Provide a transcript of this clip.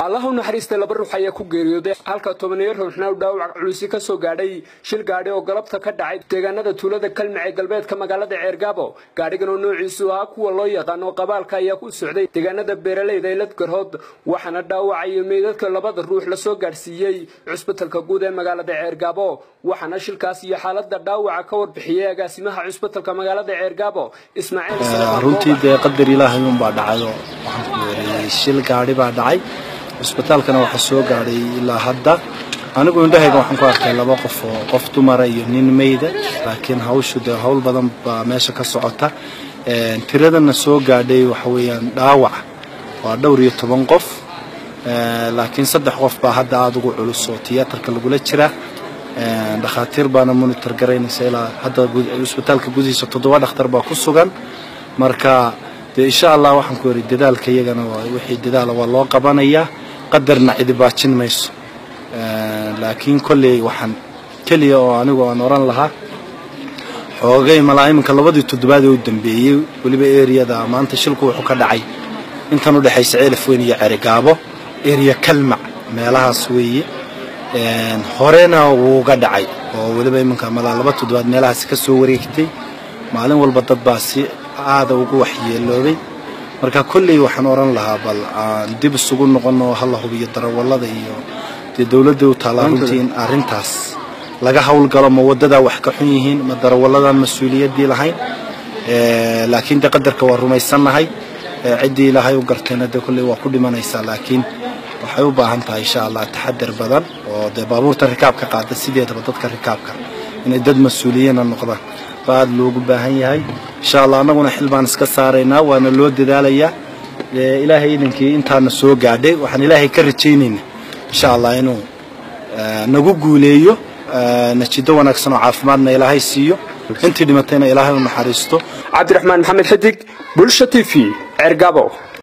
allah u naxariista laba ruux ayaa ku geeriyooday halka tobaniyo ruuxna u dhaawac culusi ka soo gaadhay shil gaadhi oo galabta ka dhacay deegaanada tuulada kalmac ee galbeedka magaalada ceergaabo gaadhigan oo noociisu ahaa kuwa loo yaqaano qabaalka ayaa ku socday deegaanada beeraleyda ee ladgarhood waxaana dhaawacaya meydadka labada ruux lasoo gaadhsiiyey cusbitalka guud ee magaalada ceergaabo waxaana shilkaas iyo xaalada dhaawaca ka warbixiyey agaasimaha cusbitalka magaalada ceergaabo runtii dee qadar ilaahay unbaa dhacay oo waxaan ku weeriyey shil gaadhi baa dhacay cusbitaalkana waxaa soo gaadhay ilaa hadda anigu indhahayga waxaan ku arkay laba qof oo qof dumara iyo nin meyda laakiin hawshu dee howl badan baa meesha ka socota tiradana soo gaadhay waxa weeyaan dhaawac waa dhowr iyo toban qof laakiin saddex qof baa hadda aada ugu culus oo tiyaatarka lagula jira dhakhaatiir baana monitor garaynaysa ilaa hadda cusbitaalka gudihiisa toddoba dhakhtar baa ku sugan marka dee insha allah waxaan ku yidhi dadaalka iyagana wixii dadaala waa loo qabanayaa qadarna cidi baajin mayso laakiin kolley waxaan keliya oo anigu aan oran lahaa xoogay malaa iminka labadii toddobaad ee u dambeeyey weliba eriyada maanta shilku wuxuu ka dhacay intan u dhexaysa ceelaf weyn iyo cerigaabo eriya kalmac meelahaas weeye horena wuuga dhacay oo weliba iminka malaa laba toddobaad meelahaasi ka soo wareegtay maalin walba dad baa si aada ugu waxyeeloobay marka kolley waxaan oran lahaa bal aan dib isugu noqono hala hubiyo darawallada iyo dee dowladda u taallaa runtii in arrintaas laga howlgalo ma wadadaa wax ka xun yihiin ma darawalladan mas-uuliyaddii lahayn laakiin dee qadarka waa rumaysannahay ciddii ilaahay u gartayna dee kolley waa ku dhimanaysaa laakiin waxay u baahan tahay insha allah taxadar badan oo dee baabuurta rikaabka qaada sideedaba dadka rikaabka inay dad mas-uuliyana noqdaan baa aada loogu baahan yahay insha allah annaguna xil baan iska saaraynaa waana loo dadaalayaa ilaahay idankii intaana soo gaadhay waxaan ilaahay ka rajaynaynaa insha allah inuu nagu guuleeyo najido wanaagsan oo caafimaadna ilaahay siiyo intii dhimatayna ilaahay u naxariisto cabdiraxmaan maxamed xidig bulsha t v ceergabo